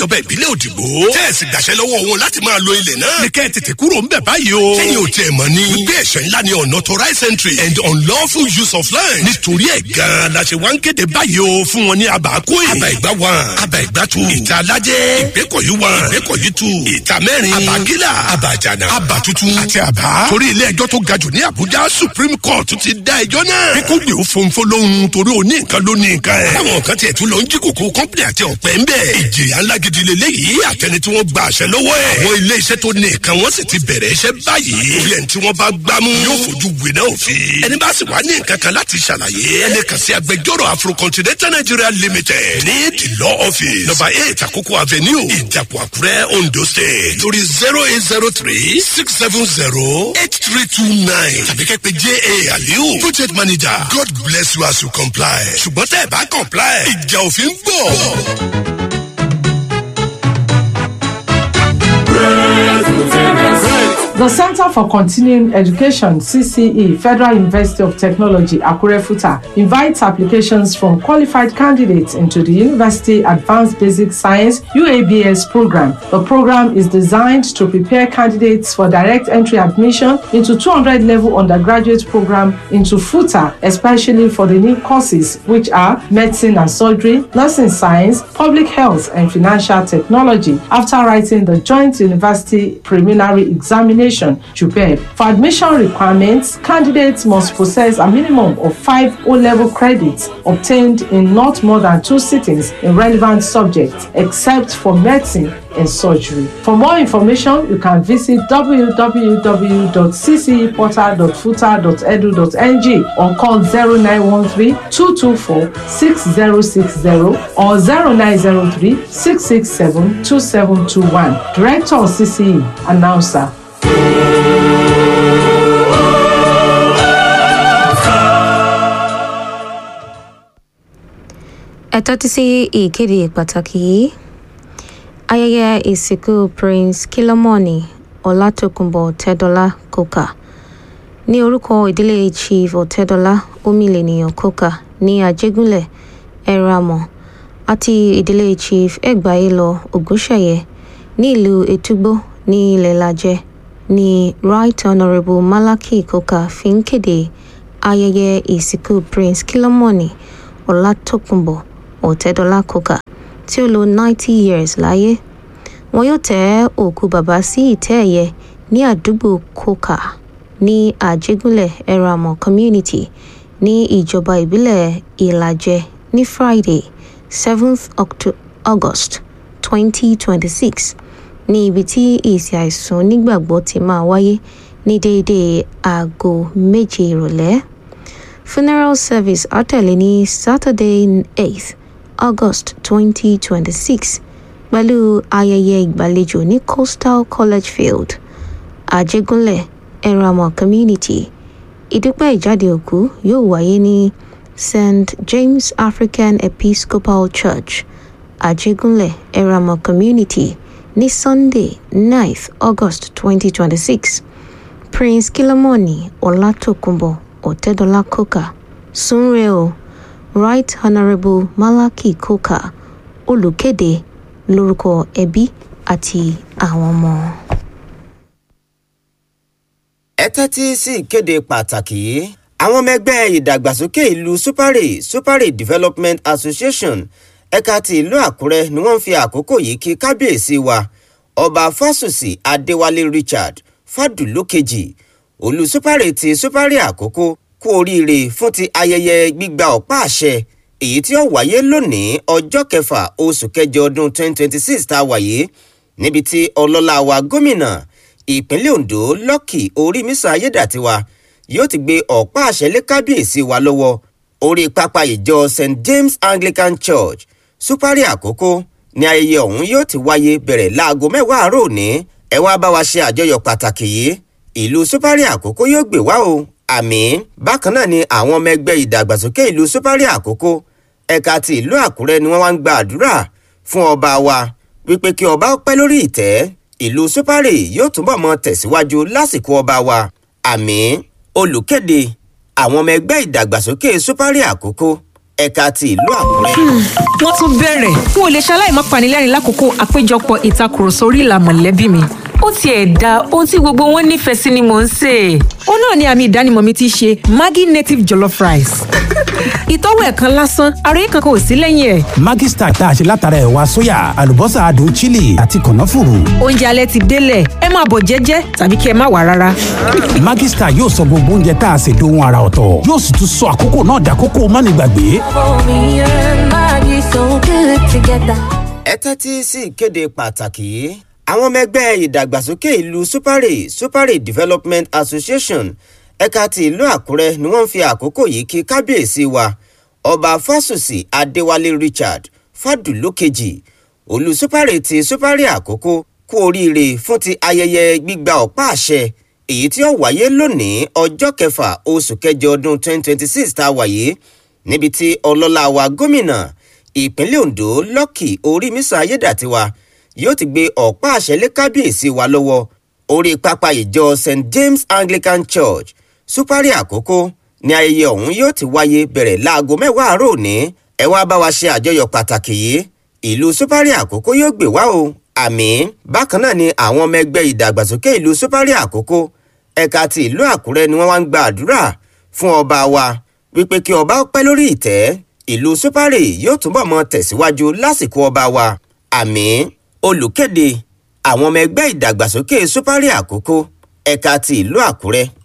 ìjọba ìbílẹ̀ òdìgbò tẹ́ẹ̀sì gbàṣẹ lọ́wọ́ wọn láti máa lo ilẹ̀ náà. ní kẹ́ ẹ tètè kúrò ń bẹ̀ báyìí o. sẹ́yìn ò tiẹ̀ mọ̀ ni. wípé ẹ̀ṣẹ̀ ńlá ni unauthorized entry and unlawful use of land. nítorí ẹ̀ gan-an la ṣe wá ń kéde báyìí o fún wọn ní abàákóyè. abà ìgbà one abà ìgbà two ìta alájẹ́ ìgbẹ́kọ̀yí one ìgbẹ́kọ̀yí two ìta mẹ́rin abàgílà abàjànà abà tuntun àti àbá. torí ilé ẹjọ́ tó ga jù ní àbújá supreme court ti dá ẹjọ́ náà. bí kò gbé òfófó lóhun torí òní nǹkan ló ní nǹkan ẹ̀. táwọn kan tiẹ̀ tún lọ ń jí kòkó kọ́ńpìlì àti ọ̀pẹ ń bẹ̀. ìjìyà ńlá gidi lélẹ́yìí àtẹni tí wọ́n gba àṣẹ lọ́wọ́ ẹ̀. àwọn ilé iṣẹ́ tó ní nǹkan wọ́n sì ti bẹ̀rẹ̀ iṣẹ́ báyìí. orí ẹni tí wọ́n bá gbámú yóò fojú winá òfin. ẹni bá sì wá ní nǹkan kan láti ṣàlàyé. ẹni kàn sí agbẹjọ́rò afrocontinental nigeria limited ní the law office number eight àkókò avenue ìjàpọ̀ àkúrẹ́ ondo state lórí zero eight zero three six seven zero eight three two nine tàbí kẹ́pẹ́ ja aliu project manager god bless you as you comply ṣùgbọ́n tẹ́ ẹ bá comply ìjà òfin ń bọ̀. The Center for Continuing Education, CCE, Federal University of Technology, Akure Futa, invites applications from qualified candidates into the University Advanced Basic Science UABS program. The program is designed to prepare candidates for direct entry admission into 200 level undergraduate program into FUTA, especially for the new courses which are medicine and surgery, nursing science, public health, and financial technology. After writing the Joint University Preliminary Examination, JUPEB. For admission requirements, candidates must possess a minimum of five O-level credits obtained in not more than two sittings in relevant subjects, except for medicine and surgery. For more information, you can visit www.cceportal.futa.edu.ng or call 0913-224-6060 or 0903-667-2721. Director of CCE, Announcer. ẹ tẹ́tí sí ìkéde pàtàkì yìí ayẹyẹ ìsìnkú prince kilomoni ọlátòkùnbọ̀ tẹ́dọ́lá kókà ní orúkọ ìdílé chief ọ̀tẹ́dọ́lá omílẹ̀nìyàn kókà ní àjẹgúnlẹ̀ ẹ̀ràmọ̀ àti ìdílé chief ẹgbàáyélọ ògúnṣẹ̀yẹ ní ìlú ètúgbó ní ilẹ̀ lajẹ ní right honourable malaki kókà fi ń kéde ayẹyẹ ìsìnkú prince kilomoni ọlátòkùnbọ̀ ọ̀tẹ́dọ́lá kókà tí ó lo ninety years láyé wọn yóò tẹ́ òkú bàbá sí ìtẹ́ ẹ̀yẹ ní àdúgbò kókà ní àjẹgúnlẹ̀ ẹ̀ràmọ̀ community ní ìjọba ìbílẹ̀ ìlàjẹ ní friday seventh august twenty twenty six ní ibi tí ìsìn àìsùn onígbàgbọ́ ti máa wáyé ní déédéé aago méje ìrọ̀lẹ́ funeral service àtẹ̀lé ní saturday eighth august twenty twenty six pẹ̀lú ayẹyẹ ìgbàlejò ní coastal college field àjẹgúnlẹ̀ ẹ̀ràmọ̀ community ìdúpẹ́ ìjáde òkú yóò wáyé ní st james african episcopal church àjẹgúnlẹ̀ ẹ̀ràmọ̀ community ní sunday ninth august twenty twenty six prince kilamoni ọlátòkùnbọ̀ ọ̀tẹ́dọ́lá kókà súnrẹ́ o right honourable malaki kókà olùkéde lórúkọ ẹbí àti àwọn ọmọ. ẹ tẹ́tí sí ìkéde pàtàkì yìí àwọn ọmọ ẹgbẹ́ ìdàgbàsókè ìlú supare supare development association ẹ̀ka ti ìlú àkúrẹ́ ni wọ́n ń fi àkókò yìí kí kábíyèsí wa ọba fásùsì adéwálé richard fàdùlókejì olú supare ti supare àkókò kú oríire fún ti ayẹyẹ gbígba ọ̀pá àṣẹ èyí tí ó wáyé lónìí ọjọ́ kẹfà oṣù kẹjọ ọdún 2026 tá a wáyé níbi tí ọlọ́lá wa gómìnà ìpínlẹ̀ ondo lọ́kì orímísà ayédàtiwa yóò ti gbé ọ̀pá àṣẹ lé kábíyèsí wa lọ́wọ́ orí pápá ìjọ st james anglican church supari àkókò ní ayẹyẹ ọ̀hún yóò ti wáyé bẹ̀rẹ̀ láago mẹ́wàá àárọ̀ òní ẹ wá bá wa ṣe àjọyọ̀ pàtàkì yìí ìlú supari àkókò yóò gbé wá o àmì bákan náà ni àwọn ọmọ ẹgbẹ́ ìdàgbàsókè ìlú supari àkókò ẹ̀ka ti ìlú àkúrẹ́ ni wọ́n wá ń gba àdúrà fún ọba wa wípé kí ọba pẹ́ lórí ìtẹ́ ìlú supari yóò túbọ̀ mọ tẹ̀síwájú lásìkò ọba wa àmì olùkéde àwọn ọmọ ẹgbẹ́ ìdàgbàsókè supari àkókò ẹ̀ka ti ìlú àkúrẹ́. wọ́n tún bẹ̀rẹ̀ n ò lè ṣaláì má panilẹ́rìn lákòókò àpéjọpọ̀ ìtakùrọ̀sọ orí ìlà mọ̀lẹ́bí mi ó tiẹ̀ da ohun tí gbogbo wọn nífẹ̀ẹ́ sí ni mò ń sè é. ó náà ni àmì ìdánimọ̀ mi ti ṣe maggi native jollof rice. ìtọ́wò ẹ̀ kan lásán àròyé kankan ò sí lẹ́yìn ẹ̀. Maggi Star tá a ṣe látara ẹ̀wà sóyà àlùbọ́sà adùn chili àti kànáfùrù. oúnjẹ alẹ́ ti délẹ̀ ẹ máa bọ̀ jẹ́jẹ́ tàbí kí ẹ má wà rárá. Maggi Star yóò sọ gbogbo oúnjẹ tá a ṣe dohun ara ọ̀tọ̀ yóò sì tún sọ àkókò náà dàkókò mánigbàgbé. ẹ tẹ́tí sí ìkéde pàtàkì yìí àwọn ọmọ ẹgbẹ́ ìdàgbàsókè ìlú supare supare development association ẹ̀ka ti ìlú àkúrẹ́ ni wọ́n ń fi àkókò yìí kí kábíyèsí wa ọba fásùsì adéwálé richard fàdúlókejì olú supare ti supare àkókò kú oríire fún ti ayẹyẹ gbígba ọ̀pá àṣẹ èyí tí ó wáyé lónìí ọjọ́ kẹfà oṣù kẹjọ ọdún 2026 tá a wáyé níbi tí ọlọ́lá wa gómìnà ìpínlẹ̀ ondo lọ́kì orímísà ayédàtiwa yóò ti gbé ọ̀pá àṣẹ lé kábíyèsí wa lọ́wọ́ orí pápá ìjọ st james anglican church supari àkókò ní ayẹyẹ ọ̀hún yóò ti wáyé bẹ̀rẹ̀ láago mẹ́wàá àárọ̀ òní ẹ wá bá wa ṣe àjọyọ̀ pàtàkì yìí ìlú supari àkókò yóò gbé wá o àmì bákan náà ni àwọn ọmọ ẹgbẹ́ ìdàgbàsókè ìlú supari àkókò ẹ̀ka ti ìlú àkúrẹ́ ni wọ́n wá ń gba àdúrà fún ọba wa wípé kí ọba pẹ́ lórí ìtẹ́ ìlú supari yóò túbọ̀ mọ tẹ̀síwájú lásìkò ọba wa àmì olùkéde àwọn ọmọ ẹgbẹ́ ìdàgbàsókè supari àkókò ẹ̀ka ti ìlú àkúrẹ́